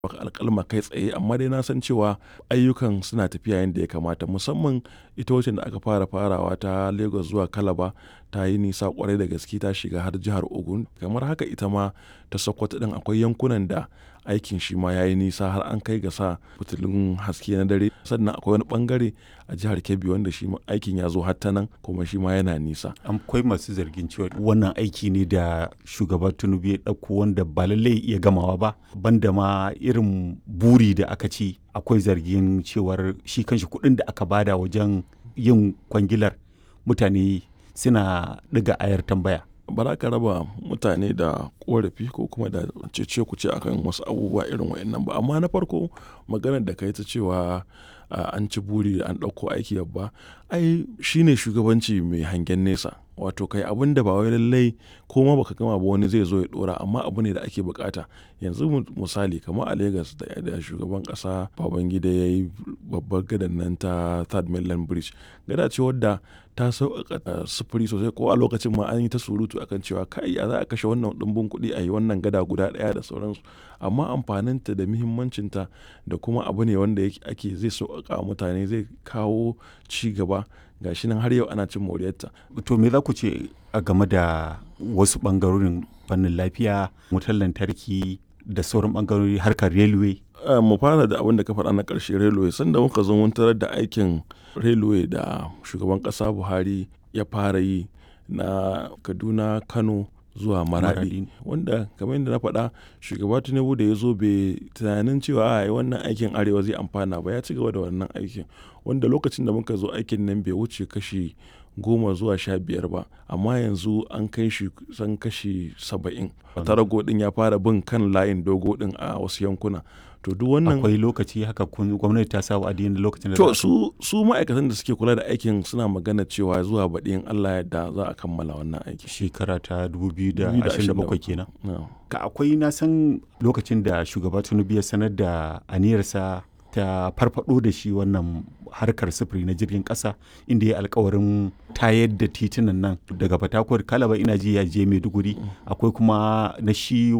baka alƙalma kai tsaye amma dai na san cewa ayyukan suna tafiya yadda ya kamata musamman ita wacce da aka fara farawa ta Lagos zuwa Calabar ta yi nisa kwarai da gaske ta shiga har jihar Ogun kamar haka ita ma ta Sokoto din akwai yankunan da aikin shi ma ya yi nisa har an kai ga sa fitilun haske na dare sannan akwai wani bangare a jihar Kebbi wanda shi aikin ya zo har ta nan kuma shi ma yana nisa akwai masu zargin cewa wannan aiki ne da shugaba Tinubu ya ɗauko wanda ba lallai iya gamawa ba banda ma irin buri da aka ci akwai zargin cewar shi kanshi kuɗin da aka bada wajen yin kwangilar mutane suna ɗiga ayar tambaya ba za ka raba mutane da korafi ko kuma da cece ku ce akan wasu abubuwa irin wa'annan ba amma na farko maganar da ka yi ta cewa an ci buri an ɗauko aiki babba ai shine shugabanci mai hangen nesa wato kai abin da ba wai lallai ko ma baka gama ba wani zai zo ya dora amma abu ne da ake bukata yanzu misali kamar a Lagos da shugaban kasa Babangida ya yi babbar gadan nan ta Third Mainland Bridge gada ce wadda ta sauƙaƙa sufuri sosai ko a lokacin ma an yi ta surutu akan cewa kai ya za a kashe wannan ɗumbin kuɗi a yi wannan gada guda ɗaya da sauransu amma amfaninta da muhimmancinta da kuma abu ne wanda ake zai sauƙaƙa mutane zai kawo ci gaba gashi nan har yau ana cin moriyarta. To me za ku ce a game da wasu ɓangarorin fannin lafiya, wutar lantarki da sauran ɓangarori harkar railway? mu fara da abin da ka faɗa na ƙarshe railway sanda muka zo mun tarar da aikin railway da shugaban ƙasa Buhari ya fara yi na Kaduna, Kano zuwa maradi wanda kamar yadda na faɗa shugaba tinubu da ya zo bai tunanin cewa a wannan aikin arewa zai amfana ba ya ci gaba da wannan aikin wanda lokacin da muka zo aikin nan bai wuce kashi goma zuwa sha biyar ba amma yanzu an kai shi san kashi saba'in tarago din ya fara bin kan layin dogo din a wasu yankuna to duk wannan akwai lokaci haka gwamnati ta sa wa'adi da lokacin da to su su ma'aikatan da suke kula da aikin suna magana cewa zuwa baɗi in Allah yadda za a kammala wannan aiki shekara ta 2027 kenan no. ka akwai na san lokacin da shugaba Tinubu ya sanar da aniyarsa ta farfado da shi wannan harkar sufuri na jirgin ƙasa inda ya alkawarin tayar da titunan nan daga fatakwar kalaba ina ji ya je maiduguri akwai kuma na shi